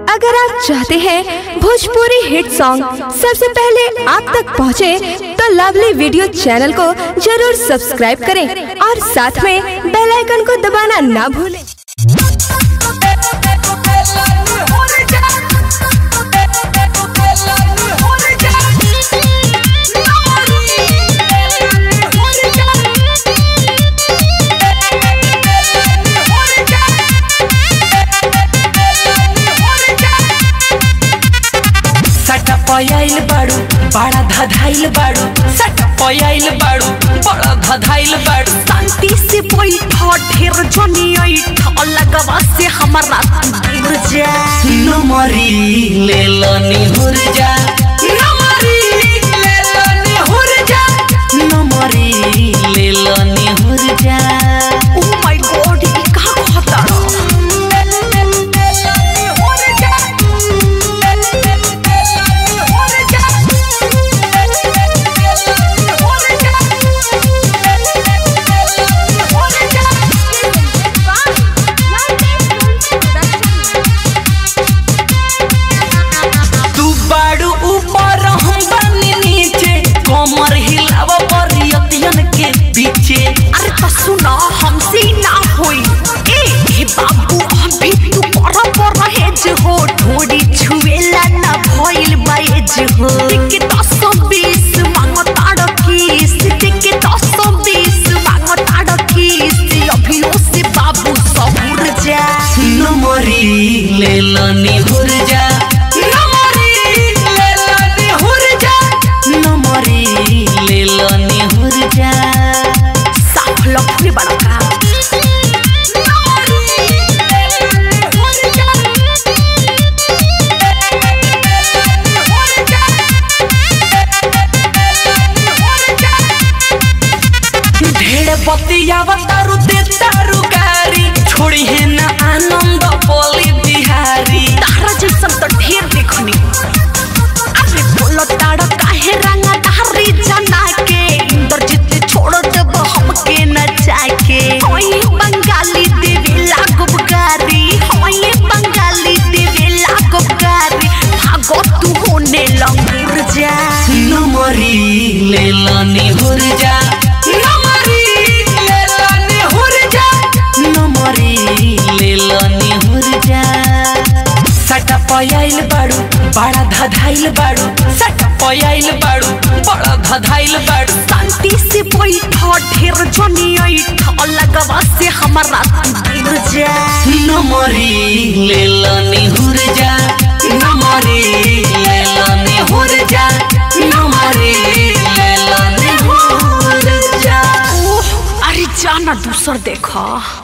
अगर आप चाहते हैं भोजपुरी हिट सॉन्ग सबसे पहले आप तक पहुंचे, तो लवली वीडियो चैनल को जरूर सब्सक्राइब करें और साथ में बेल आइकन को दबाना ना भूलें सटा पयाइल बाड़ू बड़ा धधाइल बाड़ू सटा पयाइल बाड़ू बड़ा धधाइल बाड़ू शांति से बैठो ढेर जनी ऐठ लगवा से हमारा दूर जा नमरी ले लनी हुर जा नमरी ले लनी हुर जा नमरी ले लनी हुर जा ओ माय गॉड ई का कहता तू बाड़ू ऊपर हम बानी नीचे कमर हिलाव बरियतियन के पीछे अरे तो सुना हमसे ना होई ए हे बाबू अभी तू पर पर हेज हो ढोड़ी छुएला ना भइल बाएज हो टिके दस बीस मांगो ताड़ किस टिके दस बीस मांगो ताड़ किस अभी से बाबू सबुर जा नमरी ले लनी हुर जा नमरी ले लनी हुर जा नमरी ले लनी हुर जा साफ लफड़े बड़ा का ढेर बतियावा तारू दे तारू गारी छोड़ी है ना आनंद बोली बिहारी तारा जैसन तो ढेर देखनी अरे बोलो तारा काहे रंगा तारी जना के इंद्रजीत छोड़ देब हमके न जाके होई बंगाली देवे लागो गारी होई बंगाली देवे लागो गारी भागो तू होने लंगुर जा नमरी ले लनी हुर जा नमरी ले लनी हुर जा नमरी ले लनी हुर जा सटा पयाइल बाड़ू बड़ा धधाइल बाड़ू सटा पयाइल बाड़ू बड़ा धधाइल बाड़ू शांति से बैठो ढेर जनी ऐठ लगवा से हमारा दूर जा नमरी ले लनी हुर जा नमरी ले लनी हुर जा नमरी ले लनी हुर जा ओह, अरे जाना दूसर देखा